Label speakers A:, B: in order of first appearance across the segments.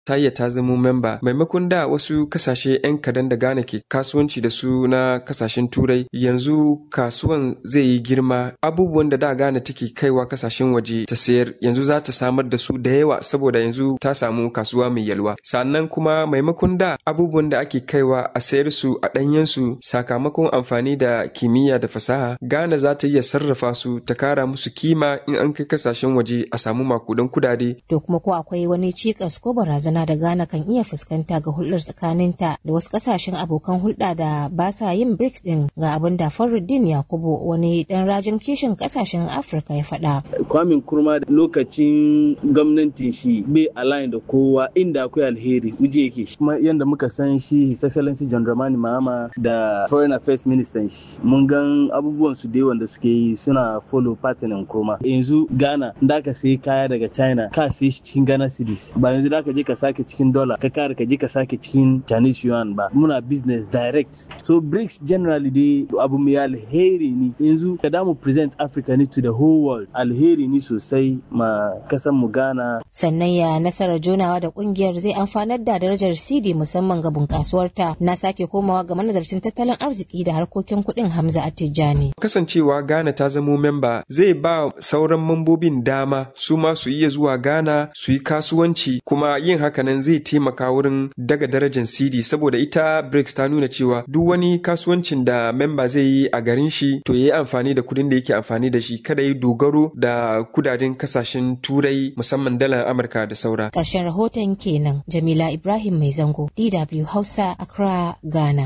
A: ta iya ta zamo memba maimakon da wasu kasashe 'yan kadan da Ghana ke kasuwanci da su na kasashen turai yanzu kasuwan zai yi girma abubuwan da da Ghana take kaiwa kasashen waje ta sayar yanzu za ta samar da su da yawa saboda yanzu ta samu kasuwa mai yalwa sannan kuma maimakon da abubuwan da ake kaiwa a sayar su a ɗanyen su sakamakon amfani da kimiyya da fasaha Ghana za ta iya sarrafa su ta kara musu kima in an kai kasashen waje a samu makudan kudade
B: to kuma ko akwai wani cikas ko barazana barazana da Ghana kan iya fuskanta ga hulɗar tsakaninta da wasu ƙasashen abokan hulɗa da ba sa yin BRICS ɗin ga abin da Faruddin Yakubu wani ɗan rajin kishin ƙasashen Afirka ya faɗa.
C: Kwamin kurma da lokacin gwamnatin shi bai align da kowa inda akwai alheri wuje yake shi. Kuma yadda muka san shi His Excellency John Dramani Mahama da Foreign Affairs Minister shi mun gan abubuwan su da wanda suke yi suna follow pattern kurma. Yanzu Ghana da ka sai kaya daga China ka sai shi cikin Ghana cedis ba yanzu da ka je ka sake cikin dollar ka kare ka je ka sake cikin Chinese yuan ba muna business direct so BRICS generally dai abu mai alheri ne yanzu ka damu present Africa ne to the whole world alheri ne sosai ma kasan mu Ghana
B: sannan ya nasarar jonawa da kungiyar zai amfanar da darajar CD musamman ga bunkasuwarta na sake komawa ga manazarcin tattalin arziki da harkokin kuɗin Hamza Attijani
A: kasancewa Ghana ta zamo memba zai ba sauran mambobin dama su ma su iya zuwa Ghana su yi kasuwanci kuma yin hakanan zai taimaka wurin daga darajar CD saboda ita BRICS ta nuna cewa duk wani kasuwancin da memba zai yi a garin shi to ya yi amfani da kudin da yake amfani da shi kada yi dogaro da kudaden kasashen turai musamman dalar Amurka da saura.
B: Ƙarshen rahoton kenan Jamila Ibrahim Mai Zango DW Hausa Accra Ghana.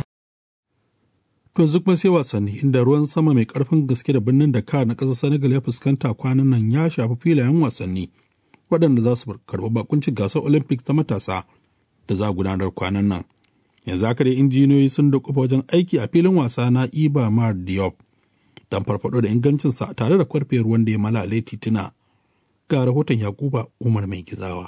D: To yanzu kuma sai wasanni inda ruwan sama mai karfin gaske da birnin Dakar na ƙasar Senegal ya fuskanta kwanan nan ya shafi filayen wasanni. waɗanda za su karɓi bakuncin gasar olympics ta matasa da za a gudanar kwanan nan yanzu haka dai injiniyoyi sun da wajen aiki a filin wasa na iba mar diop don farfado da ingancinsa tare da kwarfe ruwan da ya malale tituna ga rahoton yakuba umar mai gizawa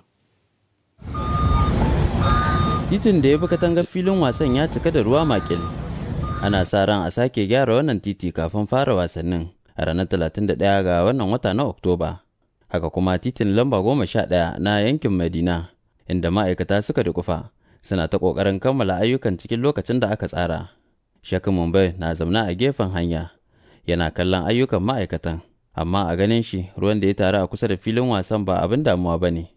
E: titin da ya bi katangar filin wasan ya cika da ruwa makil ana sa ran a sake gyara wannan titi kafin fara wasannin a ranar 31 ga wannan wata na oktoba haka kuma titin lamba goma sha ɗaya na yankin madina inda ma'aikata suka dukufa suna ta ƙoƙarin kammala ayyukan cikin lokacin da aka tsara shakin mumbai na zamna a gefen hanya yana kallon ayyukan ma'aikatan amma a ganin shi ruwan da ya taru a kusa da filin wasan ba abin damuwa ba ne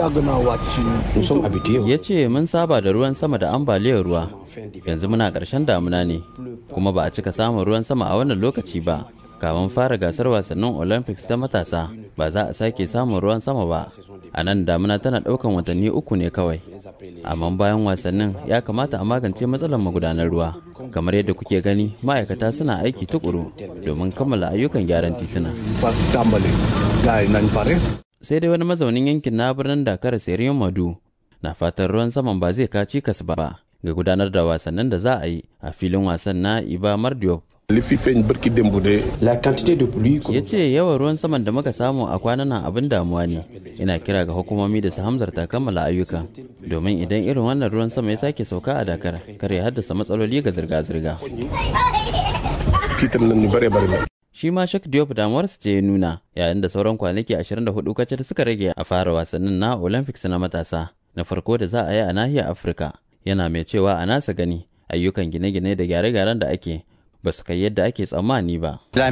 E: ya ce mun saba da ruwan sama da ambaliyar ruwa yanzu muna ƙarshen damuna ne kuma ba a cika samun ruwan sama a wannan lokaci ba kamun fara gasar wasannin olympics ta matasa ba za a sake samun ruwan sama ba a nan damuna tana daukan watanni uku ne kawai amma bayan wasannin ya kamata a magance matsalar magudanar ruwa kamar yadda kuke gani ma'aikata suna aiki tukuru domin kammala ayyukan gyaran tituna sai dai wani mazaunin yankin na birnin dakar seriyon madu na fatan ruwan saman ba zai kaci kas ba ga gudanar da wasannin da za a yi a filin wasan na iba mardiop ya ce yawan ruwan saman da muka samu a kwanan nan abin damuwa ne ina kira ga hukumomi da su hamzarta kammala ayyuka domin idan irin wannan ruwan sama ya sake sauka a dakar kar ya haddasa matsaloli ga zirga-zirga shi ma shak diop damuwarsa ce ya nuna yayin da sauran kwanaki 24 kacal suka rage a fara wasannin na olympics na matasa na farko da za a yi a nahiyar afirka yana mai cewa a nasa gani ayyukan gine-gine da gyare-gyaren da ake ba su kai yadda ake tsammani ba. Ya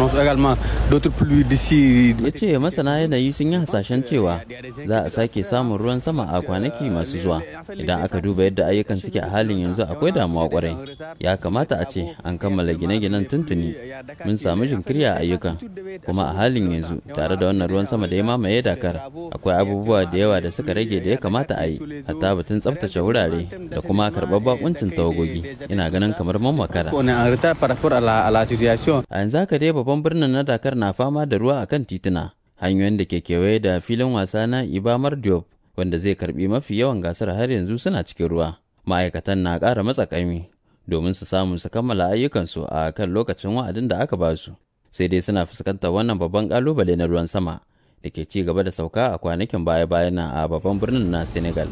E: ce masana yanayi sun yi hasashen cewa za a sake samun ruwan sama a kwanaki masu zuwa. Idan aka duba yadda ayyukan suke a halin yanzu akwai damuwa kwarai. Ya kamata a ce an kammala gine-ginen tuntuni. Mun samu jinkiri a ayyukan. Kuma a halin yanzu tare da wannan ruwan sama da ya mamaye Dakar akwai abubuwa da yawa da suka rage da ya kamata a yi. Hatta batun tsaftace wurare da kuma karɓar bakuncin tawagogi. Ina ganin kamar man makara.
F: par rapport à la, à la situation.
E: A yanzu haka dai babban birnin na Dakar na fama da ruwa akan tituna. Hanyoyin da ke kewaye da filin wasa na Ibamar Diop wanda zai karbi mafi yawan gasar har yanzu suna cikin ruwa. Ma'aikatan na ƙara matsa ƙaimi domin su samu su kammala ayyukansu a kan lokacin wa'adin da aka ba su. Sai dai suna fuskantar wannan babban ƙalubale na ruwan sama da ke ci gaba da sauka a kwanakin baya-bayan a babban birnin na Senegal.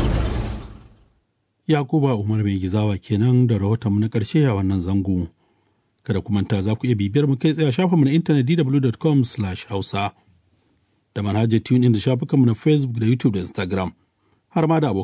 D: Yakuba Umar mai gizawa kenan da rahoton na ƙarshe a wannan zango. Kada ku manta za ku iya bibiyar mu kai tsaye a shafinmu na intanet dw.com hausa da manhajar tune da shafukanmu na Facebook da YouTube da Instagram. har ma da abokan